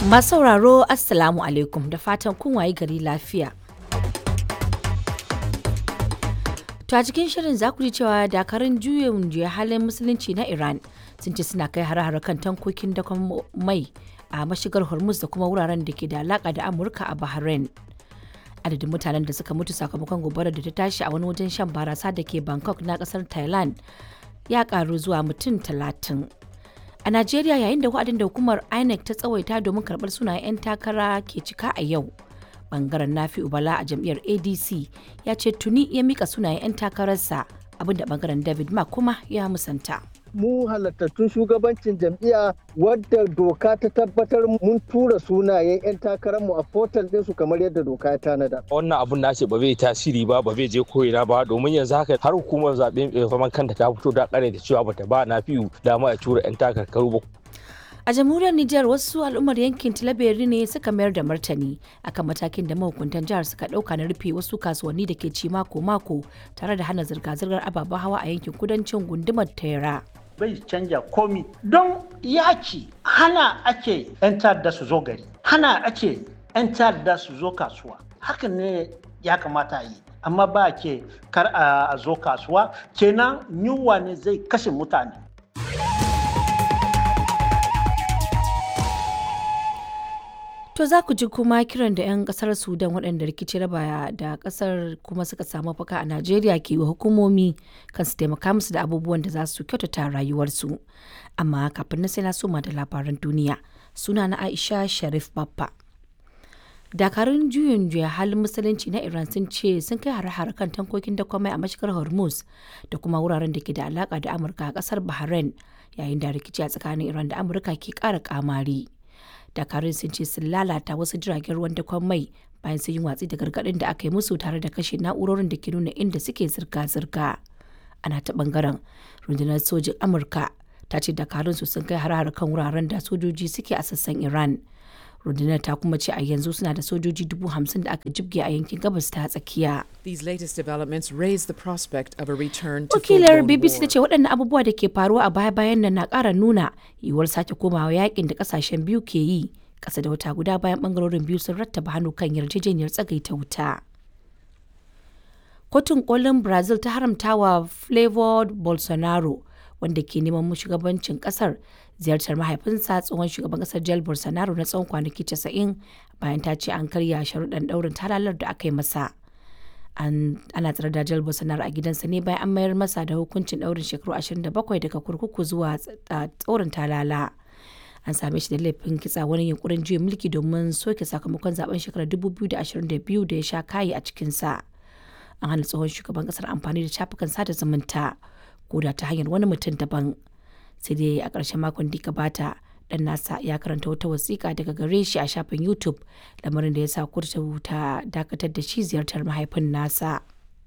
Masu sauraro Assalamu alaikum da fatan kun wayi gari lafiya. To a cikin shirin za ku ji cewa dakarun juyin juya halin musulunci na Iran sun ce suna kai hare-hare kan tankokin dakon mai a mashigar Hormuz da kuma wuraren da ke da alaka da Amurka a Bahrain. Adadin mutanen da suka mutu sakamakon gobarar da ta tashi a wani wajen shan barasa da ke Bangkok na kasar Thailand ya karu zuwa mutum talatin. A Najeriya yayin da wa'adin da hukumar INEC ta tsawaita domin karɓar sunayen 'yan takara ke cika a yau. Bangaren Nafi Ubala a jam'iyyar ADC ya ce tuni ya mika sunayen 'yan takararsa abinda bangaren David Mark kuma ya musanta. mu halattattun shugabancin jam'iyya wadda doka ta tabbatar mun tura sunayen 'yan takararmu a portal ɗinsu kamar yadda doka ya tanada. wannan abun nace ba zai tasiri ba ba zai je koyina ba domin yanzu haka har hukumar zaɓe mai zaman kanta ta fito da ƙare da cewa bata ba na fiyu dama a tura 'yan takarkaru ba A jamhuriyar Nijar wasu al'ummar yankin Tilaberi ne suka mayar da martani akan matakin da mahukuntan jihar suka ɗauka na rufe wasu kasuwanni da ke ci mako-mako tare da hana zirga-zirgar ababen hawa a yankin kudancin gundumar Tera. bai canja komi don yaki hana ake 'yan ta'adda su zo gari hana ake 'yan ta'adda su zo kasuwa hakan ne ya kamata yi amma ba ke kar a zo kasuwa kenan yunwa ne zai kashe mutane To za ku ji kuma kiran da 'yan kasar Sudan waɗanda rikici raba da kasar kuma suka samu faka a Najeriya ke wa hukumomi kan su taimaka musu da abubuwan da za su kyautata rayuwarsu. Amma kafin na sai na soma da labaran duniya suna na Aisha Sharif Baffa. Dakarun juyin juya halin musulunci na Iran sun ce sun kai hare-hare kan tankokin dakwamai a mashigar Hormuz da kuma wuraren da ke da alaka da Amurka a kasar Bahrain yayin da rikici a tsakanin Iran da Amurka ke ƙara kamari. dakarun sun ce sun lalata wasu jiragen ruwan dakon mai bayan sun yi watsi da gargaɗin da aka yi musu tare da kashe na'urorin da ke nuna inda suke zirga-zirga ana ta bangaren rundunar sojin amurka ta ce dakarun su sun kai har kan wuraren da sojoji suke a sassan iran rundunar ta kuma ce a yanzu suna da sojoji dubu hamsin da aka jibge a yankin gabas ta tsakiya These latest developments raise the prospect of a return to wakilar full-blown bbc ta war. ce waɗannan abubuwa da ke faruwa a baya-bayan nan na ƙara nuna yiwuwar sake komawa yakin da ƙasashen biyu ke yi ƙasa da wata guda bayan ɓangarorin biyu sun rattaba hannu kan yarjejeniyar tsagaita wuta kotun kolin brazil ta haramta wa flavor bolsonaro wanda ke neman shugabancin kasar ziyartar mahaifinsa tsohon shugaban kasar jail bolsonaro na tsawon kwanaki 90 bayan ta ce an karya sharuɗan ɗaurin talalar da aka yi masa an ana tsare da jail bolsonaro a gidansa ne bayan an mayar masa da hukuncin ɗaurin shekaru 27 daga kurkuku zuwa tsorin talala an same shi da laifin kitsa wani yunkurin juya mulki domin soke sakamakon zaben shekarar 2022 da ya sha kayi a cikinsa an hana tsohon shugaban kasar amfani da shafukan sada zumunta ko da ta hanyar wani mutum daban sai dai a ƙarshen makon da gabata dan nasa ya karanta wata wasiƙa daga gare shi a shafin youtube lamarin da ya sa kurtu ta dakatar da shi ziyartar mahaifin nasa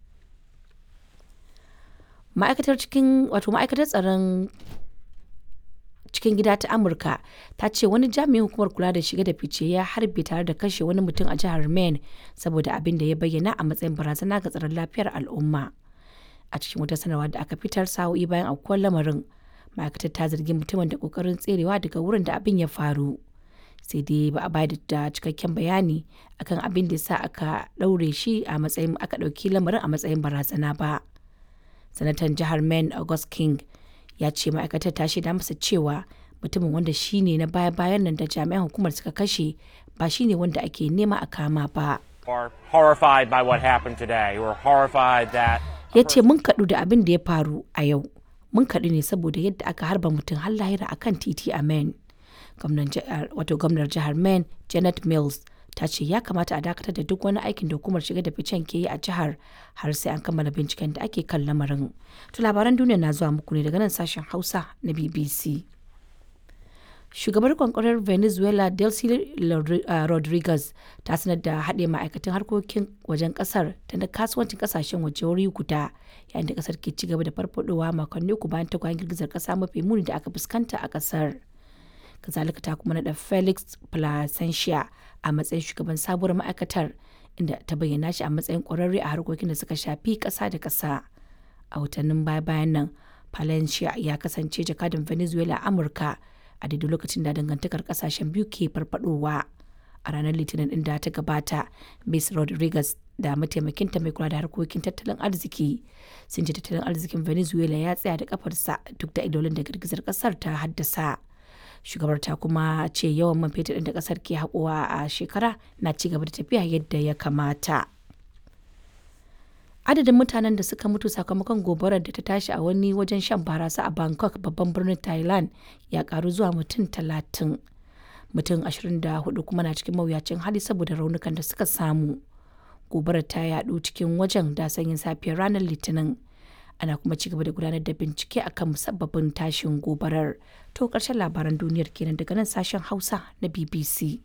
ma'aikatar cikin wato ma'aikatar tsaron cikin gida ta amurka ta ce wani jami'in hukumar kula da shige da fice ya harbe tare da kashe wani mutum a jihar maine saboda abin da ya bayyana a matsayin barazana ga tsaron lafiyar al'umma a cikin wata sanarwa da aka fitar sa'o'i bayan aukuwar lamarin ma'aikatar ta zargi mutumin da kokarin tserewa daga wurin da abin ya faru sai dai ba a bayar da cikakken bayani akan abin da sa aka ɗaure shi a matsayin aka ɗauki lamarin a matsayin barazana ba sanatan jihar maine august king ya ce ma'aikatar ta shaida masa cewa mutumin wanda shine na baya-bayan nan da jami'an hukumar suka kashe ba shine wanda ake nema a kama ba are horrified by what happened today. We're horrified that ya ce mun kaɗu da abin da ya faru a yau mun kaɗu ne saboda yadda aka harba mutum har lahira a kan titi a maine wato gwamnar jihar maine janet mills ta ce ya kamata a dakatar da duk wani aikin da hukumar shiga da ficen ke yi a jihar har sai an kammala binciken da ake kan lamarin to labaran duniya na zuwa muku ne daga nan sashen hausa na bbc shugabar kwankwarar venezuela delcy rodriguez ta sanar da haɗe ma'aikatan harkokin wajen ƙasar ta na kasuwancin ƙasashen waje wuri guda yayin da ƙasar ke cigaba da farfadowa makonni uku bayan takwayen girgizar ƙasa mafi muni da aka fuskanta a ƙasar kazalika ta kuma naɗa felix placentia a matsayin shugaban sabuwar ma'aikatar inda ta bayyana shi a matsayin ƙwararre a harkokin da suka shafi ƙasa da ƙasa a watannin baya-bayan nan Palencia ya kasance jakadan Venezuela a Amurka a daidai lokacin da dangantakar kasashen biyu ke farfadowa a ranar litinin din da ta gabata miss rodriguez da mataimakinta mai kula da harkokin tattalin arziki sun ce tattalin arzikin venezuela ya tsaya da kafarsa duk da idolin da girgizar kasar ta haddasa shugabar ta kuma ce yawan man fetur da kasar ke haƙowa a shekara na ci gaba da tafiya yadda ya kamata adadin mutanen da suka mutu sakamakon gobarar da ta tashi a wani wajen shan barasa a bangkok babban birnin thailand ya karu zuwa mutum talatin mutum 24 kuma na cikin mawuyacin hali saboda raunukan da suka samu gobarar ta yadu cikin wajen da sanyin safiyar ranar litinin ana kuma ci gaba da gudanar da bincike akan musabbabin tashin gobarar to karshen labaran duniyar kenan daga nan sashen hausa na bbc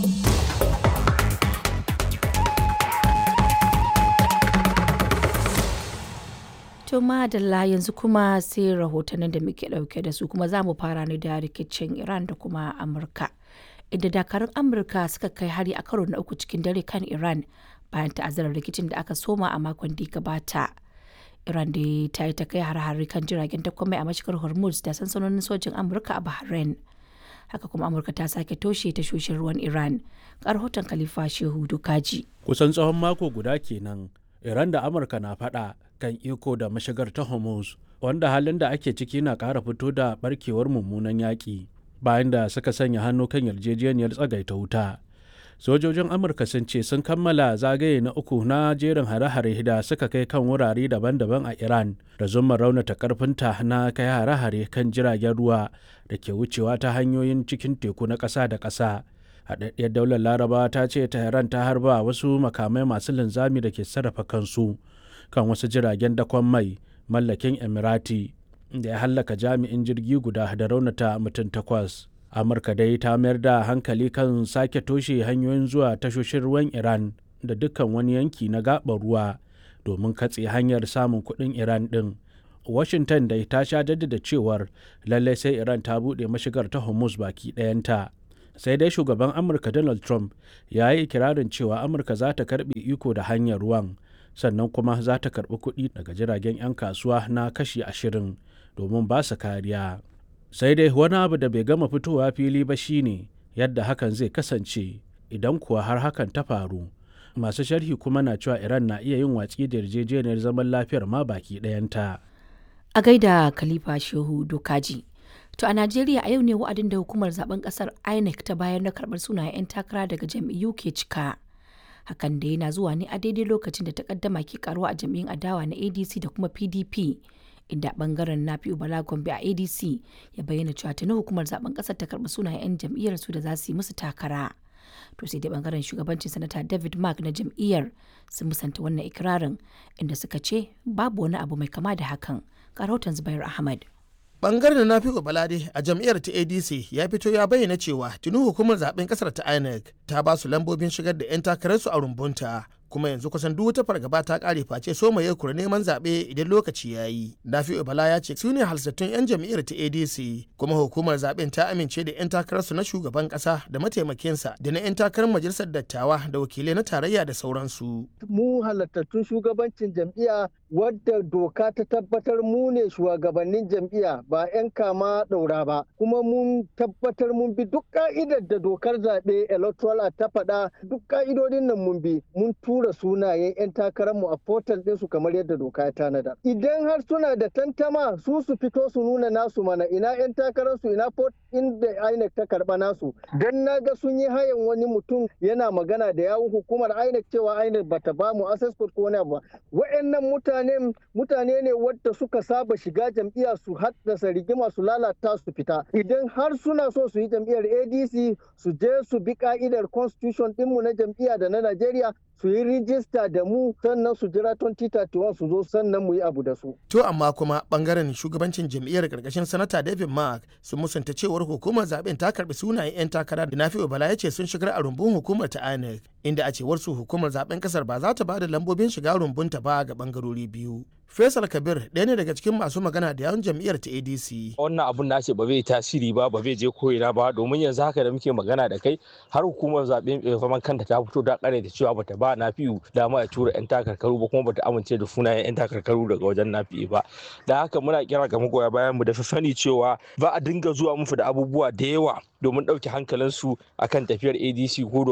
To madalla yanzu kuma sai rahotannin da muke dauke da su kuma za mu fara ne da rikicin Iran da kuma Amurka. Inda dakarun Amurka suka kai hari a karo na uku cikin dare kan Iran bayan ta'azzarar rikicin da aka soma a makon da gabata. Iran da ta yi ta kai har-hari kan jiragen takwamai a mashigar Hormuz da sansanonin sojin Amurka a Bahrain. Haka kuma Amurka ta sake toshe tashoshin ruwan Iran. Ga rahoton Khalifa Shehu Dukaji. Kusan tsawon mako guda kenan Iran da Amurka na faɗa kan iko da mashigar ta Hormuz wanda halin da ake ciki na ƙara fito da barkewar mummunan yaƙi bayan da suka sanya hannu kan yarjejeniyar tsagaita wuta. Sojojin Amurka sun ce sun kammala zagaye na uku na jerin hare-hare da suka kai kan wurare daban-daban a Iran da zuma raunata karfinta na kai hare-hare kan jiragen ruwa da ke wucewa ta hanyoyin cikin teku na ƙasa da ƙasa. Haɗaɗɗiyar daular Laraba ta ce Tehran ta harba wasu makamai masu linzami da ke sarrafa kansu. kan wasu jiragen dakon mai mallakin emirati da ya hallaka jami'in jirgi guda da raunata mutum takwas amurka dai ta mayar da hankali kan sake toshe hanyoyin zuwa tashoshin ruwan iran da dukkan wani yanki na gaɓar ruwa domin katse hanyar samun kuɗin iran ɗin washington dai ta sha jaddada cewar lallai sai iran ta buɗe mashigar ta hormuz baki ɗayanta sai dai shugaban amurka donald trump ya yi ikirarin cewa amurka za ta karɓe iko da hanyar ruwan sannan kuma za ta karɓi kuɗi daga jiragen 'yan kasuwa na kashi ashirin domin ba su kariya sai dai wani abu da bai gama fitowa fili ba shine yadda hakan zai kasance idan kuwa har hakan ta faru masu sharhi kuma na cewa iran na iya yin watsi da yarjejeniyar zaman lafiyar ma baki ɗayanta a gaida khalifa shehu dokaji to a najeriya a yau ne wa'adin da hukumar zaben kasar inec ta bayar na karɓar sunayen 'yan takara daga jam'iyyu ke cika hakan da yana zuwa ne a daidai lokacin da takaddama ke karuwa a jam'iyyun adawa na adc da kuma pdp inda bangaren na fi bala gombe a adc ya bayyana cewa tuni hukumar zaben kasar ta karbi sunayen 'yan jam'iyyar su da za su yi musu takara to sai dai bangaren shugabancin sanata david mark na jam'iyyar sun musanta wannan ikirarin inda suka ce babu wani abu mai kama da hakan ga rahoton zubair ahmad bangaren na fi balade a jam'iyyar ta adc ya fito ya bayyana cewa tuni hukumar zaben kasar ta inec ta ba su lambobin shigar da 'yan takararsu a rumbunta kuma yanzu kusan duk wata fargaba ta kare face so mai kura neman zaɓe idan lokaci ya yi nafi'u bala ya ce su ne halsattun 'yan jam'iyyar ta adc kuma hukumar zaɓen ta amince da 'yan takararsu na shugaban ƙasa da mataimakinsa da na 'yan takarar majalisar dattawa da wakilai na tarayya da sauransu mu halattattun shugabancin jam'iyya wadda doka ta tabbatar mu ne shugabannin jam'iyya ba 'yan kama ɗaura ba kuma mun tabbatar mun bi duk ka'idar da dokar zaɓe electoral ta faɗa duk ka'idodin nan mun bi mun tura sunayen 'yan takararmu a portal ɗinsu kamar yadda doka ya tanada idan har suna da tantama su su fito su nuna nasu mana ina 'yan takararsu ina port inda INEC ta karɓa nasu don na ga sun yi hayan wani mutum yana magana da yawun hukumar INEC cewa INEC bata ba mu access code ko wani abu ba wa'annan mutane mutane ne wadda suka saba shiga jam'iyya su haddasa rigima su lalata su fita idan har suna so su yi jam'iyyar ADC su je su bi ka'idar constitution dinmu na jam'iyya da na Najeriya su yi rijista da mu sannan su jira 2031 su zo sannan mu yi abu da su. To amma kuma bangaren shugabancin jam'iyyar karkashin sanata David Mark sun musanta cewar hukumar zaben ta karbi sunayen 'yan takara da Nafi'u Bala ya ce sun shigar a rumbun hukumar ta INEC inda a cewar su hukumar zaben kasar ba za ta ba da lambobin shiga rumbunta ba ga bangarori biyu. Faisal Kabir ɗaya ne daga cikin masu magana da yawun jam'iyyar ta ADC. wannan abun nace ba zai tasiri ba ba zai je koyina ba domin yanzu haka da muke magana da kai har hukumar zaɓen faman kanta ta fito da kare da cewa bata ba nafi'u dama ya tura yan takarkaru ba kuma bata amince da sunayen yan takarkaru daga wajen nafi'u ba da haka muna kira ga magoya bayan mu da sani cewa ba a dinga zuwa musu da abubuwa da yawa domin ɗauke hankalinsu akan tafiyar adc ko